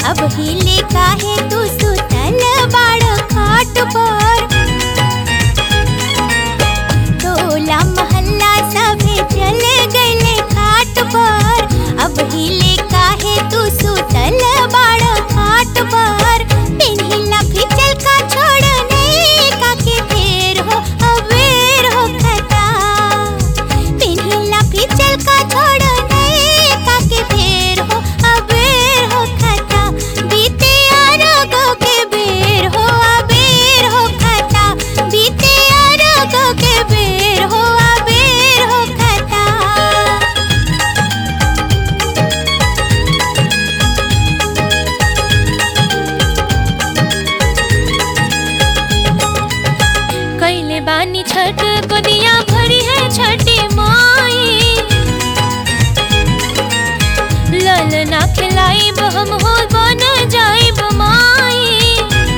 अब हिले काहे तू सुतल बाड़ खाट पर टोला मोहल्ला सभे चल गइले घाट पर अब हिले काहे तू सुतल बाड़ खाट पर पिन्हिला फिचल का छोड़ नहीं काके फेर हो अबेर हो खता पिन्हिला फिचल का छोड़ नहीं काके फेर हो अबेर हो खता बीते अरगो के बेर हो अबेर हो खता बीते अरगो के बेर हो अबेर हो खता कैले बानी छठ गोदिया भरी है छठी माई लल ना खिलाई हम हो बन जाइब माई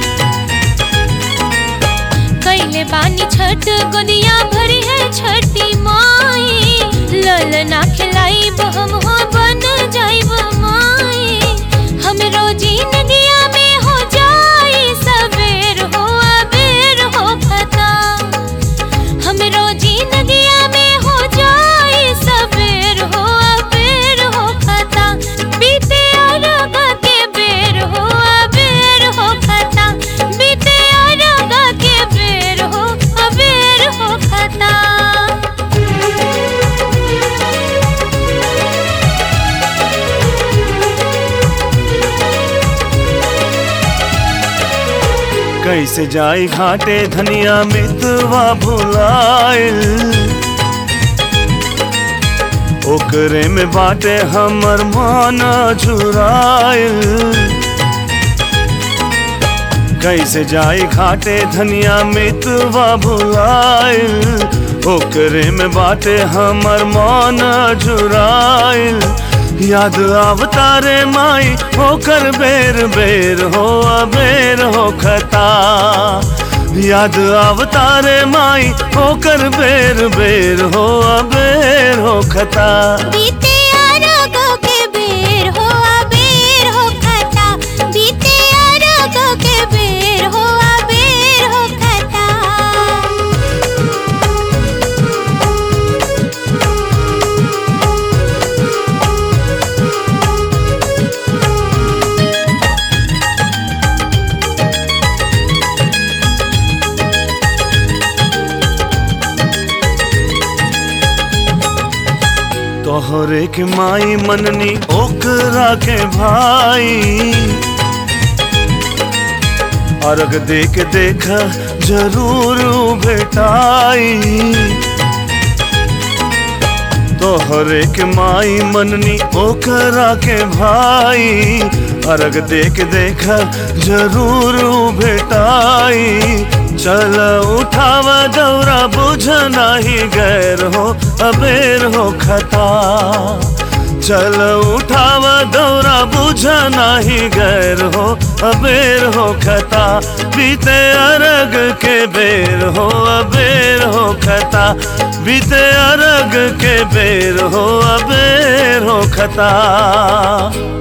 कैले बानी छठ गोदिया भरी है छठी माई लल ना खिलाई हम हो बन जाइब माई हम रोजी नदिया में हो जाई सवेर हो अबेर हो खता हम रोजी नदिया में हो जाई सवेर हो अबेर हो खता बीते अरग के बेर हो अबेर हो खता बीते अरग के बेर हो अबेर हो खता कैसे जाई घाटे धनिया मितवा भुलाइल ओकरे में बाटे हमर मान झुराइल कैसे जाई घाटे धनिया मितवा भुलाइल ओकरे में बाटे हमर मान झुराइल याद आवतारे माई होकर बेर बेर हो अबेर हो खता याद आवतारे माई होकर बेर बेर हो अबेर हो खता बीते अरगो के बेर हो अबेर हो खता बीते अरगो के बेर हो अबेर हो खता तोहरे के माई मननी ओकरा के भाई अर्घ देख देख जरूर भेटाई तोहरे के माई मननी ओकरा के भाई अर्घ देख देख जरूर भेटाई चल उठाव दौरा बुझ नाही गैर हो अबेर हो खता चल उठाव दौरा बुझ नाही गैर हो अबेर हो खता बीते अरग के बेर हो अबेर हो खता बीते अरग के बेर हो अबेर हो खता